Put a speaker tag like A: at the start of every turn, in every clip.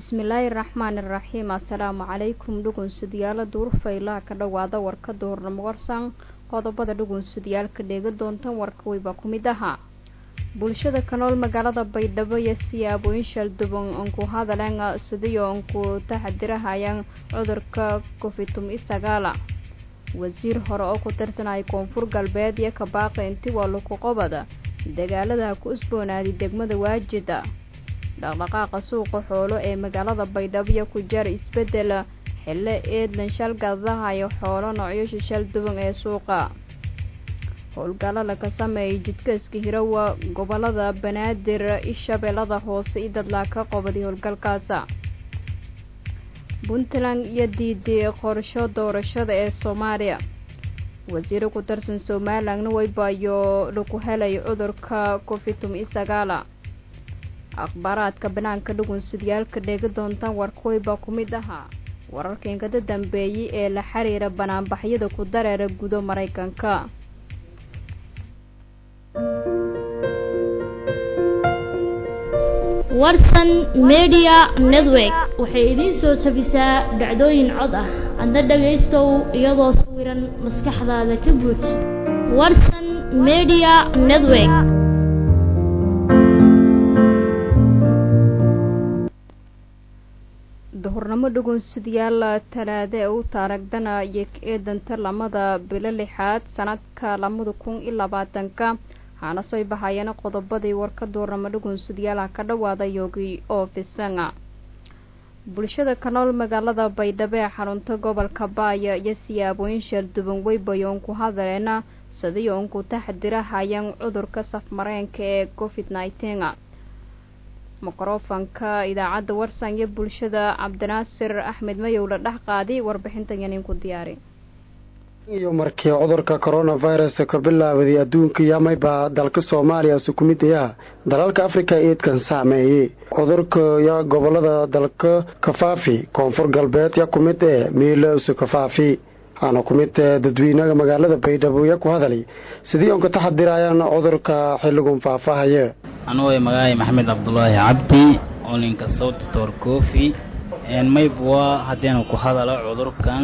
A: bismillaahi raxmaani raxiim assalaamu calaykum dhugunsidayaala duurfaylaha ka dhowaada warka duhurnimo warsan qodobada dhugunsidayaalka dheega doontan warka weyba ku mid ahaa bulshada ka nool magaalada baydhabo iyo siyaabooyin shalduban unku hadaleen sidiyo unku taxadirahayaan cudurka covitum isagaala wasiir hore oo ku tirsanaya koonfur galbeed iyo kabaaqi inti waa laku qobada dagaalada ku usboonaaday degmada waajida dhaqdhaqaaqa suuqa xoolo ee magaalada baydhabo iyo ku jaar isbedel xille eedlan shalgadahayo xoolo noocyasha shal duwan ee suuqa howlgalo laga sameeyay jidkaiska hirowa gobolada banaadir ishabeellada hoose i dadlaa ka qobaday howlgalkaasa puntland iyo diiday qorsho doorashada ee soomaaliya wasiiro ku tirsan somalilandna waybayo lagu helay cudurka covitum isagaala akhbaaraadka banaanka dhugunsidyaalka dheega doontaan warkaweyba ku mid ahaa wararka inkada dambeeyey ee la xiriira banaanbaxyada ku dareera gudo maraykanka
B: warsan media network waxay idiin soo jabisaa dhacdooyin cod ah adna dhagaystow iyadoo sawiran maskaxdaada ka buuj warsan media network
A: duhurnimo dhugunsidayaal talaade u taaragdana iyo eedanta lamada bilo lixaad sanadka labada kun iyo labaatanka waxaana soo bahayana qodobadii warka duurnamo dhugunsidayaalaha ka dhawaada yoogi oo fisanga bulshada ka nool magaalada baydhabo ee xarunta gobolka baaya iyo siyaabooyin shalduban weybayoon ku hadaleen sidiyo unku taxadirahayaan cudurka safmareenka ee covid nneteen mikrofonka idaacadda warsan iyo bulshada cabdinaasir axmed mayow la dhex qaaday warbixintan yaninku diyaari
C: iyo markii cudurka coronavirus ka bilaabaday adduunka yamayba dalka soomaaliya su ku mid ayaa dalalka afrika eedkan saameeyey cudurka ya gobolada dalka kafaafi koonfur galbeed ya ku mid ee miilowsi kafaafi waxaana ku mid dadweynaha magaalada baydhabo ya ku hadalay sidii oon ka taxadirayaan cudurka xilligun faahfaahaya
D: anugu magacaay maxamed cabdulaahi cabdi olinka southstor cofi maybwa haddiinu ku hadalo cudurkan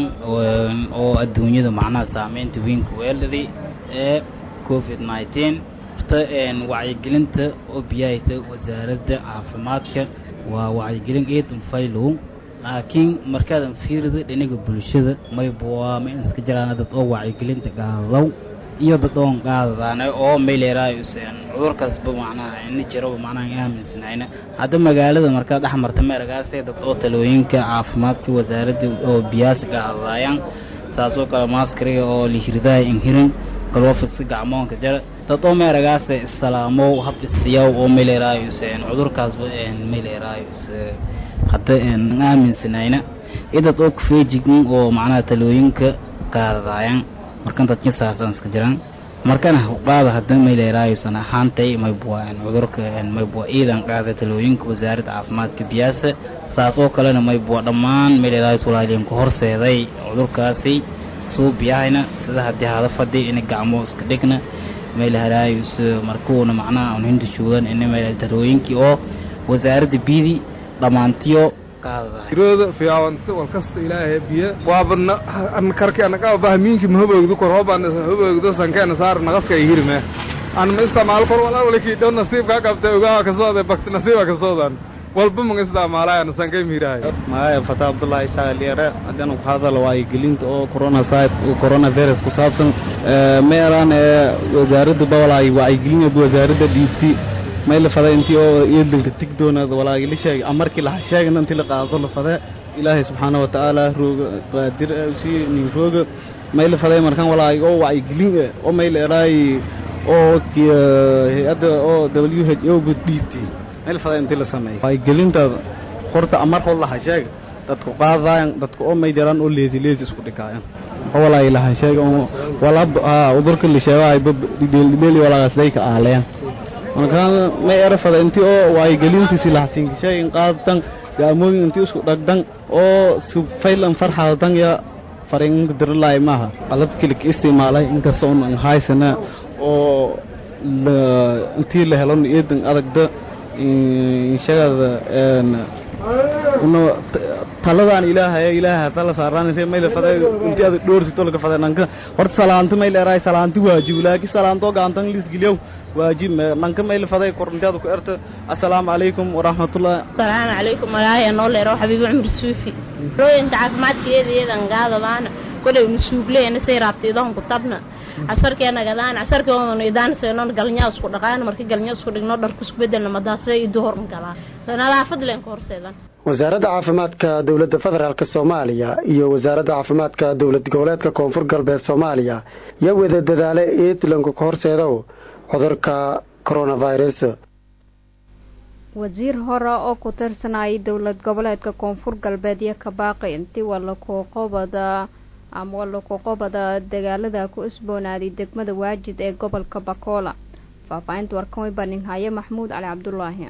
D: oo adduunyada macnaha saameynta weynka weeladi ee covid nneteen horta wacyigelinta oo biyahayta wasaaradda caafimaadka waa wacyigelin eedan faylow laakiin markaadan fiirida dhinaga bulshada maybwa ma iska jiraan dad oo wacyigelinta qaadadow iyo dad oon qaadadaana oo mayleeraayuseen cudurkaasba macnaha ina jiraba macnaha in aaminsanayna hadda magaalada markaa dhex marta meeragaasee dad oo talooyinka caafimaadka wasaaradda oo biyaasa qaadadaayaan saasoo kale maaskariga oo lihirdaha inhirin galwafiska gacmoonka jara dad oo meeragaase issalaamow hab isiyaw oo mayleeraayuseen cudurkaasba mayleeraayus hadda aaminsanayna iyo dad oo kufeejigin oo macnaha talooyinka qaadadaayaan markan dadka saasaan iska jiraan markana qaada hadda mayleeraayusan ahaantay maybwa cudurka maybwa iidan qaada talooyinka wasaaradda caafimaadka biyaasa saas oo kalena maybwa dhammaan mayleeraayus walaaliin ku horseeday cudurkaasi suu biyahayna sida haddii hada fadhi ina gacmo iska dhigna mayleeraayus markuuna macnaha un hinta joogan ina mayl talooyinkii oo wasaaradda biyadii dhammaantiyo
E: irooda fiyaawanta walkasta ilaahay biyo waabadna karki anaga bahmiinki mahoboogdu kor hoban hoboogdo sankeena saar naqaska ay hirme an ma isticmaal kor walaa walaki dhow nasiib ka qabta ogaa ka sooday bakti nasiiba ka soodan walba ma isticmaalaya sankay miirahay
F: magaya fata abdullahi isaaq liere haddana ku hadal wacyigelinta oo corona site corona virus ku saabsan ma yaraan ee wasaaradda bawalaay wacyigelin wasaaradda dhiibti may la faday intii oo eedanka tig doonaada walaagi la sheegay amarkii la sheegana intii la qaado la fade ilaahay subxaana wa tacaala rooga qaadir si nin rooga may la faday markan walaagi oo wacyigelin oo may la eraay oo hay-adda oo w h o ba dhiibtay may la faday intii la sameeyay wacyigelinta horta amar hod laha sheega dadku qaadaayan dadku oo may jiraan oo leesi leesi isku dhigaayan oo walaagi laha sheega oo wala udurka la sheegaay dhibeel walaagaas day ka aaleen markaa may erafada intii oo wacyigelintiisi lahasiinkisheegin qaadatan gaamooyin intii isku dhagdan oo si faylan farxadan ya fariinka diralaay maaha qalabkii ka isticmaalay inkasta un haysana oo intii la helon eedan adagda inshagada una taladaan ilaahay ilaahay tala saaraan intee mayl faday intii aad dhoorsito laga faday nanka horta salaantu mayl eray salaantu waajib laakiin salaanto gaantan lis giliyow waajib nanka mayl faday kor intaad ku erta assalaamu calaykum waraxmatullah
G: السلام عليكم ولاهي نول رو حبيبي عمر سوفي روين عافمادkeeda iyadan gaadadaan kulay nusuugleena say raabtiidan ku tabna casarkeena gadaan casarkeena idaan seenon galnyaa isku dhaqaan markii galnyaa isku dhigno dhar ku bedelna madaasay idu horan galaa nadaafad leen ku horseedan
C: wasaaradda caafimaadka dowladda federaalk soomaaliya iyo wasaaradda caafimaadka dowlad goboleedka koonfur galbeed soomaaliya yaa wada dadaale eedlanku ka horseedow cudurka coronavirus
A: wasiir hore oo ku tirsanayay dowlad goboleedka koonfur galbeed iyo kabaaqi intii walakuqobada ama walakuqobada dagaalada ku isboonaaday degmada waajid ee gobolka bakoola faahfaahinta warkan way baninhaye maxmuud cali cabdulaahi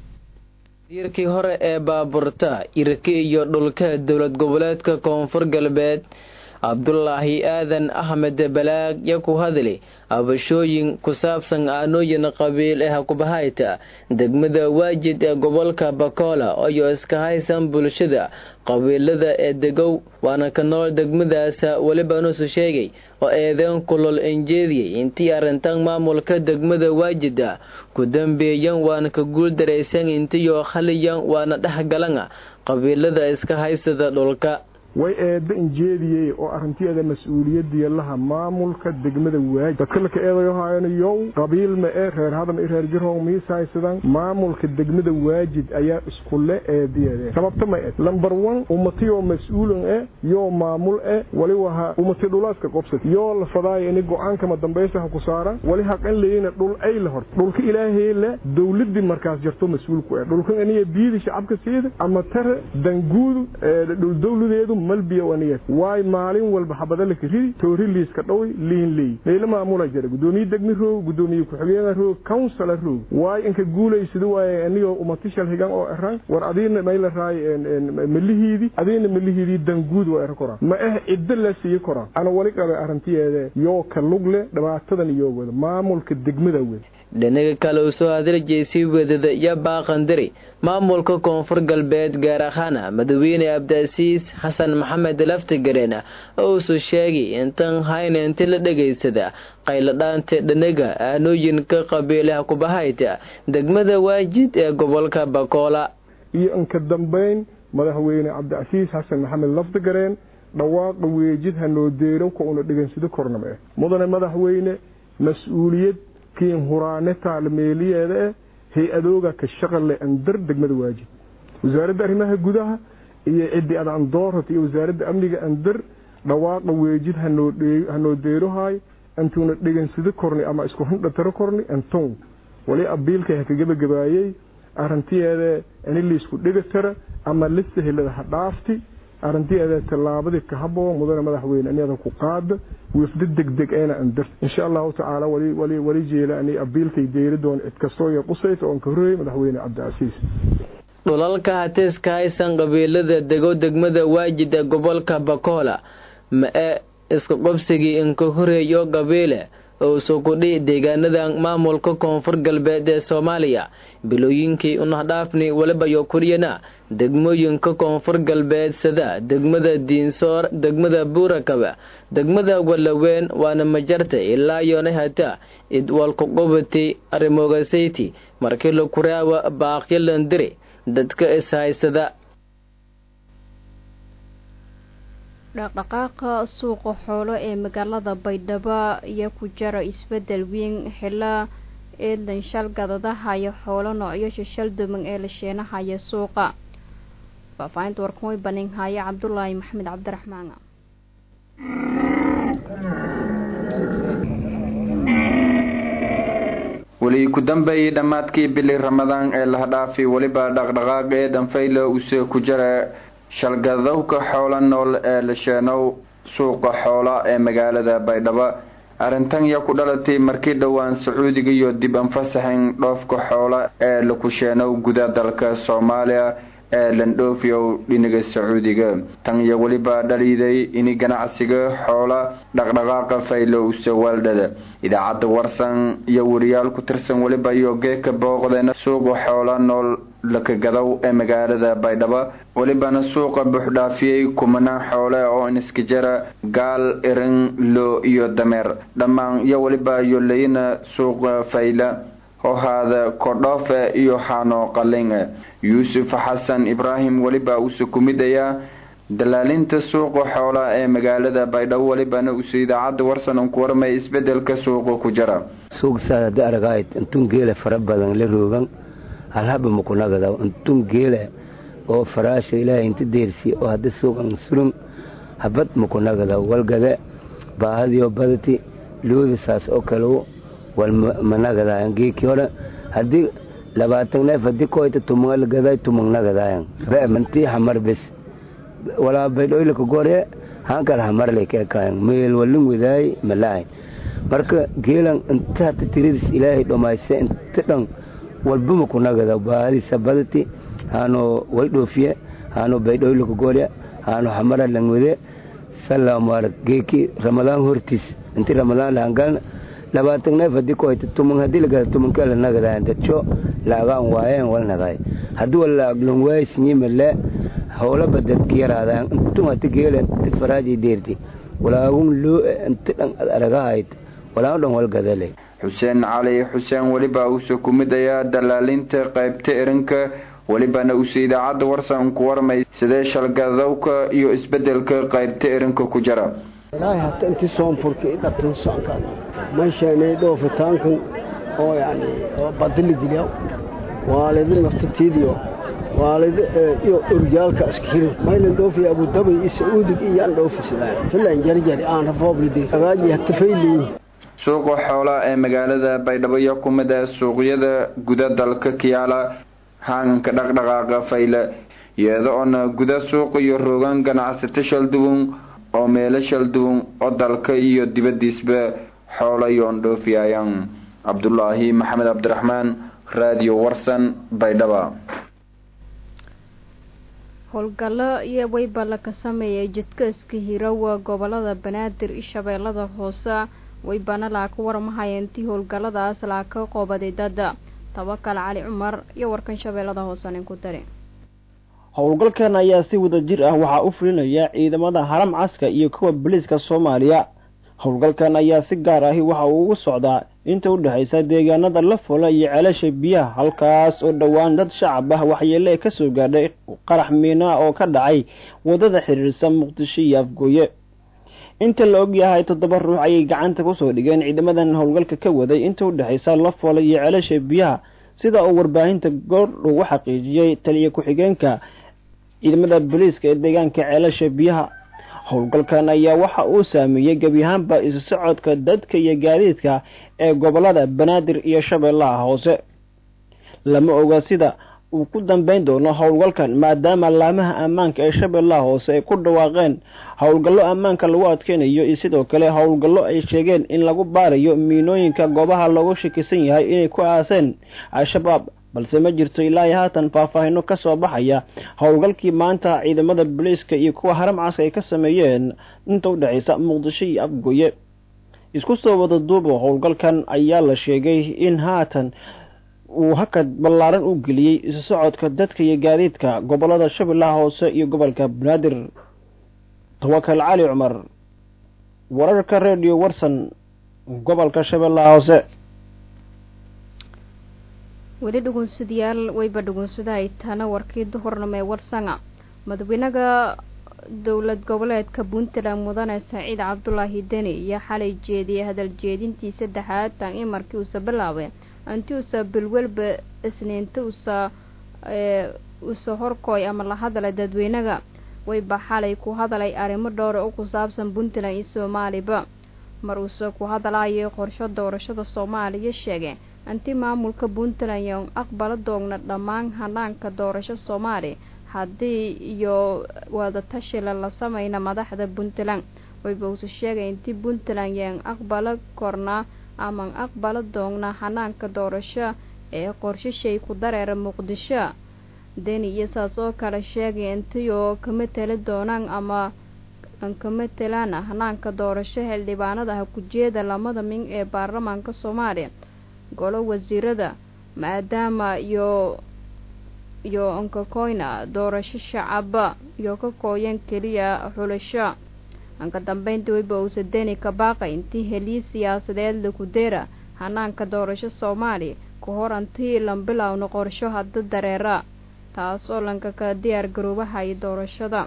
H: wasiirkii hore ee baaburta irki iyo dhulka dowlad goboleedka koonfur galbeed cabdulaahi aadan axmed balaag ya ku hadli abashooyin ku saabsan aanooyin qabiil ee hakubahayta degmada waajid ee gobolka bakoola iyo iska haysan bulshada qabiilada ee degow waana ka nool degmadaas weliba nusu sheegay oo eedeen kulol injeediyey intii arrintan maamulka degmada waajida ku dambeeyan waana ka guul daraysan intiyo khaliyan waana dhexgalan qabiilada iska haysada dhulka
I: way eedda injeediyey oo arrinteeda mas-uuliyadiya laha maamulka degmada waajid dadka laka eedayohaanayow qabiil ma e reer hadan i reer jirhow miisaysadan maamulka degmada waajid ayaa iskule eediyeede sababta ma ed lamber one ummatiyoo mas-uulan e yoo maamul e wali waha ummati dhulaaska qobsad yoo la fadaaya ini go-aankama dambaysaha ku saaran wali haqan leyna dhul ay la horta dhulka ilaahay le dowladii markaas jarto mas-uulku e dhulkan aniga biidi shacabka siida ama tare danguudu dhul dowladeedu malbiya aniga waay maalin walba xabada laka ridi toori liiska dhowi liin leey meelo maamula jira gudoomiye degmi roog gudoomiye ku-xigeenka roog councila roog waay inka guulaysida waaye anigoo umatishal higan oo eran war adiina mayla raay melihiidi adiina melihiidii danguud waa era koraan ma eh ciddo la siiye koraan ana wali qabe arrintiyeede yoo ka lugle dhibaatadan iyo wada maamulka degmada wada
H: dhinaga kale uu soo hadaljeysay wadada iyo baaqandari maamulka koonfur galbeed gaar ahaana madaxweyne abdiasiis xasan maxamed laftigareen ousu sheegay intan hayna inti la dhegaysada qayladhaanta dhinaga aanooyinka qabiilaha kubahayta degmada waajid ee gobolka bakoola
I: iyo inka dambayn madaxweyne cabdicasiis xasan maxamed laftigareen dhawaaqa weejid hanoo deerow ka una dhegansado kornama eh mudane madaxweyne mas-uuliyad kiin huraane taalmeeliyeeda eh hay-adooga ka shaqale andar degmada waajid wasaaradda arrimaha gudaha iyo ciddi ad andoorata iyo wasaaradda amniga andar dhawaaqa weejid hanoo deerohaay antuuna dhegansado korni ama isku hindhataro korni anton wali abiilka ha ka gebagabaayey arrintiyeeda ini liisku dhegatara ama lisahilada ha dhaafti arrintiyeeda tallaabadii ka haboo mudane madaxweyne aniada ku qaada wifda degdeg eena andar insha allahu tacaala wali wali jeela ani abiilkay deeri doon cid kastoo iyo qusayta oon ka horreeyey madaxweyne cabdicasiis
H: dhulalka hatiska haysan qabiilada dego degmada waajid ee gobolka bakoola ma e iska qobsigii inka horeeyo qabiile oo sukudhi deegaanadan maamulka koonfur galbeed ee soomaaliya bilooyinkii unahdhaafni walibayo kuriyana degmooyinka koonfur galbeed sida degmada diinsoor degmada buurakaba degmada walaweyn waana majarta ilaa yoona hata idwalkuqubati arimogasayti markii la kuraawa baaqyalandiri dadka ishaysada
A: dhaqdhaqaaqa suuqa xoolo ee magaalada baydhabo iyo ku jara isbedel weyn xila eedlan shal gadadahayo xoolo noocyo shashal duman ee la sheenahaya suuqa faahfaahinta warkan way baninhaya cabdulaahi maxamed cabdiraxmaan
J: weli ku dambeeyey dhammaadkii bili ramadaan ee lahadhaafi weliba dhaqdhaqaaq ee dhanfayla use ku jara shalgadowka xoola nool ee la sheenow suuqa xoola ee magaalada baydhabo arrintan yaa ku dhalatay markii dhowaan sacuudiga iyo dib anfasaxin dhoofka xoola ee laku sheenow guda dalka soomaaliya ee landhoofiyow dhinaga sacuudiga tan iyo weliba dhaliiday ini ganacsiga xoola dhaqdhaqaaqa faylo use waaldhada idaacadda warsan iyo wariyaal ku tirsan weliba iyo geeka booqdeena suuqa xoola nool lakagadow ee magaalada baydhabo welibana suuqa buuxdhaafiyey kumanaan xoole oo iniskajara gaal irin loo iyo dameer dhammaan iyo weliba yoleyna suuqa fayla hohaada kodhoofe iyo xaano qalinge yuusuf xasan ibraahim weliba uuse ku mid ayaa dalaalinta suuqa xoolaha ee magaalada baydhabo welibana uuse idaacadda warsan ku warmay isbedelka suuqa ku jira
K: suuqsaad hadda aragayd intun geela fara badan la roogan halhaba makunagada intun geela oo faraasha ilaahay inta deersi oo hadda suuqan sulum habad makunagada walgade baahadiyo badati looda saas oo kale wal managadayan geeki hore haddii labaatan neef haddii koyta tumangal gaday tumangnagadayan re'mantii hamar bes walaa baydhoylaka gore hankal hamarle keekayan meel walin wadaay malaayn marka geelan inta hata tiridis ilaahay dhomayse inta dhan walbama kunagada baahadiisa badati haano way dhoofiye haano baydhoylaka gore haano hamara langwade salaamaarak geeki ramadaan hortiis inti ramadaan lahangalna labaatan neef haddii koyta tuman haddii lagada tumankala nagadayan dadco laagaan waayeen walnagaay haddii wala aglan waaysinyimale howlaba dadka yaraadayan intun hati geela inti faraaji deerti walaagun loo inti dhan aragahayd walaan dhan walgadale
J: xuseen cali xuseen weliba uuse ku mid ayaa dalaalinta qaybta erinka welibana uuse idaacadda warsan ku warmay sidee shalgadowka iyo isbedelka qaybta erinka ku jira
L: ilaahay hata intii soonfurka i dhabtan soconka meeshaanay dhoofitaankan oo yani oo badili dilya waalidi naftatiidiyo waalidi iyo oryaalka iskihirin maylan dhoofiya abudabay iyo sacuudig iyo aan dhoofisadaan filan jarjari aan rafooblidi agaaji hata fayliyin
J: suuqa xoolaha ee magaalada baydhabo iyo ku mid ah suuqyada guda dalka kiyaala haanganka dhaqdhaqaaqa fayle iyada oona guda suuqa iyo rogan ganacsato shalduwan oo meelo shalduwan oo dalka iyo dibadiisba xoolo yoon dhoofiyayaan cabdulaahi maxamed cabdiraxmaan raadiyo warsan baydhaba
A: howlgallo iyo wayballa ka sameeyay jidka iska hirowa gobolada banaadir iyo shabeellada hoose waybana laa ka warmahaya intii howlgalladaas laa ka qoobaday dada tabakal cali cumar iyo warkan shabeellada hoose nin ku dari
M: howlgalkan ayaa si wada jir ah waxaa u fulinaya ciidamada haram caska iyo kuwa boliiska soomaaliya howlgalkan ayaa si gaar ahi waxa uu ugu socdaa inta u dhexaysa deegaanada la fula iyo ceelasha biyaha halkaas oo dhowaan dad shacab ah waxyeele ka soo gaadhay qarax miinaa oo ka dhacay waddada xiriirsa muqdisho iyo afgooye inta la og yahay toddoba ruux ayay gacanta kusoo dhigeen ciidamadan howlgalka ka waday inta u dhexaysa la fula iyo ceelasha biyaha sida uu warbaahinta goor ugu xaqiijiyey taliya ku-xigeenka ciidamada booliiska ee deegaanka ceelasha biyaha howlgalkan ayaa waxa uu saameeyey gebi ahaanba isu socodka dadka iyo gaadiidka ee gobolada banaadir iyo shabeellaha hoose lama oga sida uu ku dambeyn doono howlgalkan maadaama laamaha ammaanka ee shabeellaha hoose ay ku dhawaaqeen howlgallo ammaanka lagu adkeynayo iyo sidoo kale howlgallo ay sheegeen in lagu baarayo miinooyinka goobaha loogu shakisan yahay inay ku aaseen al-shabaab balse ma jirto ilaa haatan faahfaahino ka soo baxaya howlgalkii maanta ciidamada booliiska iyo kuwa haram caska ay ka sameeyeen inta u dhexaysa muqdisho iyo afgoye isku soo wada duubo howlgalkan ayaa la sheegay in haatan uu hakad ballaaran u geliyey isu socodka dadka iyo gaadiidka gobolada shabeellaha hoose iyo gobolka banaadir tawakal cali cumar wararka redio warsan gobolka shabeellaha hoose
A: weli dhugunsadayaal wayba dhugunsadahay tana warkii duhurnimo ee warsanga madaxweynaha dowlad goboleedka puntland mudane saciid cabdulaahi deni iyo xalay jeediyay hadal jeedintii saddexaad tan in markii uusa bilaabay inti uusa bilwelba isniinta usa usa horkooy ama la hadalay dadweynaga wayba xalay ku hadalay arrimo dhowra oo ku saabsan puntland iyo soomaaliba mar uuse ku hadalayo qorsho doorashada soomaaliya sheegay inti maamulka puntland iyo aqbala doogna dhammaan hanaanka doorasho soomaali haddii iyo wadatashila la sameyna madaxda puntland wayba uuse sheegay intii puntland yaan aqbala kornaa aman aqbala doogna hanaanka doorasho ee qorshashay ku dareera muqdisho deni iyo saas oo kale sheegay intiyoo kama tali doonaan ama kama talaan hanaanka doorasho xildhibaanadaha ku-jeeda lamada min ee baarlamaanka soomaaliya golo wasiirada maadaama iyo iyo ankakoyna doorasho shacab iyo ka kooyan keliya xulasho anka dambeyntii weyba uusa deni ka baaqay intii heliye siyaasadeed lakudeera hanaanka doorasho soomaali ku hor antii lambilowna qorsho hadda dareera taas oo lanka ka diyaar garoobahay doorashada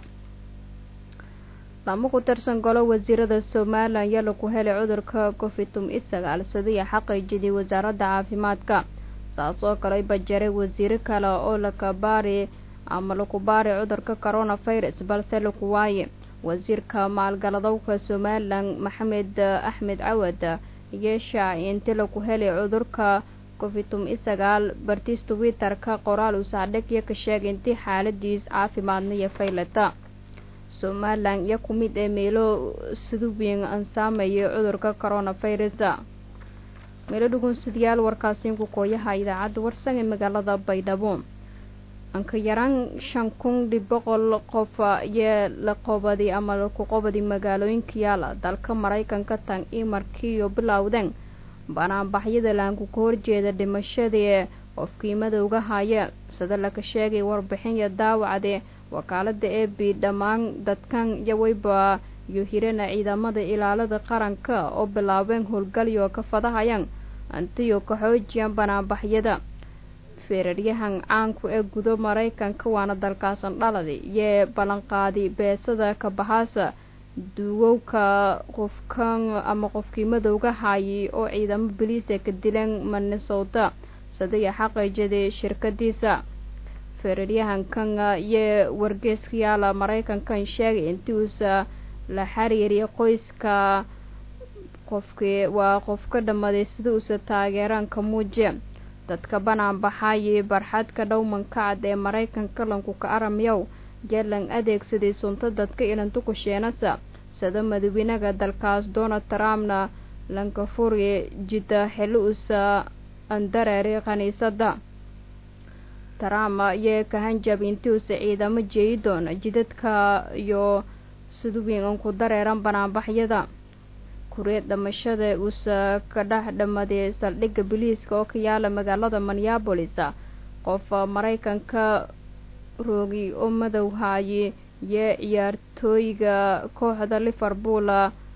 A: lama ku tirsan golo wasiirada somalilan yaa laku helay cudurka covidtum isagaal sadiya xaqiijidii wasaaradda caafimaadka saas oo kale bajaray wasiiro kale oo lakabaari ama laku baari cudurka coronavirus balse laku waaye wasiirka maalgaladowka somalilan maxamed axmed cawad iyo shaaci inti laku helay cudurka covidtum isagaal bartiis twitterka qoraal uu saadhig iyo ka sheegay intii xaaladiis caafimaadna iyo faylata somalilan iyo ku mid ee meelo sidubiin ansaamayay cudurka coronavirus meelo dhugunsidayaal warkaasiin ku kooyaha idaacadda warsan ee magaalada baydhabo anka yaraan shan kun dhib boqol qof iyo la qobadi ama laku qobadi magaalooyinka yaala dalka maraykanka tan io markiiyo bilowdeen banaanbaxyada laanku ka horjeeda dhimashadii qofkii madowga haya sida laka sheegay warbixin daawacde wakaalada e b dhammaan dadkan iyo weyba iyo hirana ciidamada ilaalada qaranka oo bilaabeen howlgalyo ka fadahayaan antiyo ka xoojiyaan banaanbaxyada feeraryahan caanku ee gudo maraykanka waana dalkaasan dhaladi iyo ballanqaadi beesada kabahaasa duwowka qofkan ama qofkii madowga haayay oo ciidamo boliisa ka dileen minnesota sadiya xaqiijadii shirkadiisa feeraryahankan iyo wargeeskayaala maraykankan sheegay intii uusa la xiriiriyay qoyska qofkii waa qof ka dhammaday sida uusa taageeraanka muuje dadka banaanbaxayay barxadka dhowmanka cad ee maraykanka lankuka aramyow jeelan adeegsaday sunta dadka ilantukusheenasa sida madawenaga dalkaas donald trumpna lankafuri jida xilli uusa andareeray khaniisada trump iyo kahanjab intii uusa ciidamo jeeyi doona jidadka iyo siduwiin an ku dareeran banaanbaxyada kureed dhamashada uusa ka dhex dhamaday saldhigga biliiska oo ka yaala magaalada minneabolis qof maraykanka roogi oo madow haaye iyo ciyaartooyga kooxda liverpool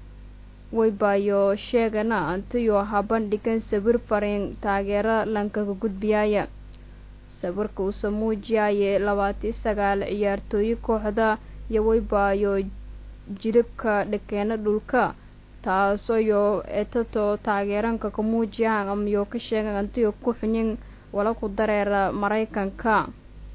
A: weybayo sheegana antiyo habandhigan sawir fariin taageero lankaga gudbiyaaya sawirka uusa muujiyaaye labaati sagaal ciyaartooye kooxda iyo weybaayo jilibka dhakeena dhulka taasoyo etato taageeranka ka muujiyaan amayo ka sheegan antiyo ku xunyin wala ku dareera maraykanka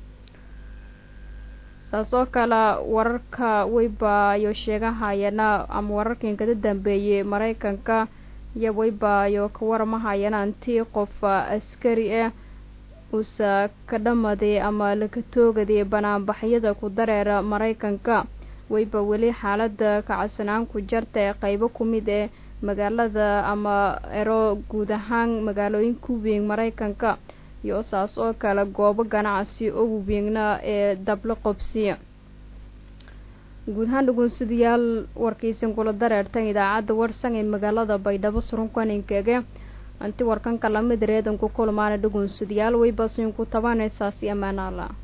A: saas oo kale wararka weybaayo sheegahayana ama wararkan kada dambeeyey maraykanka iyo weybaayo ka waramahayana antii qof askari ah uusa ka dhamaday ama laka toogaday banaanbaxyada ku dareera maraykanka weyba weli xaalada kacsanaan ku jarta ee qeybo ku mid ee magaalada ama ero guud ahaan magaalooyinka weyn maraykanka iyo saas oo kale goobo ganacsi oo waweegna ee dablo qobsiya guud ahaan dhugunsidayaal warkaysan kula dareertan idaacadda warsan ee magaalada baydhabo surunkaninkeege anti warkanka lamid reedanku kulmaana dhugunsidayaal weybasin ku tabanaysaasi ammaanaala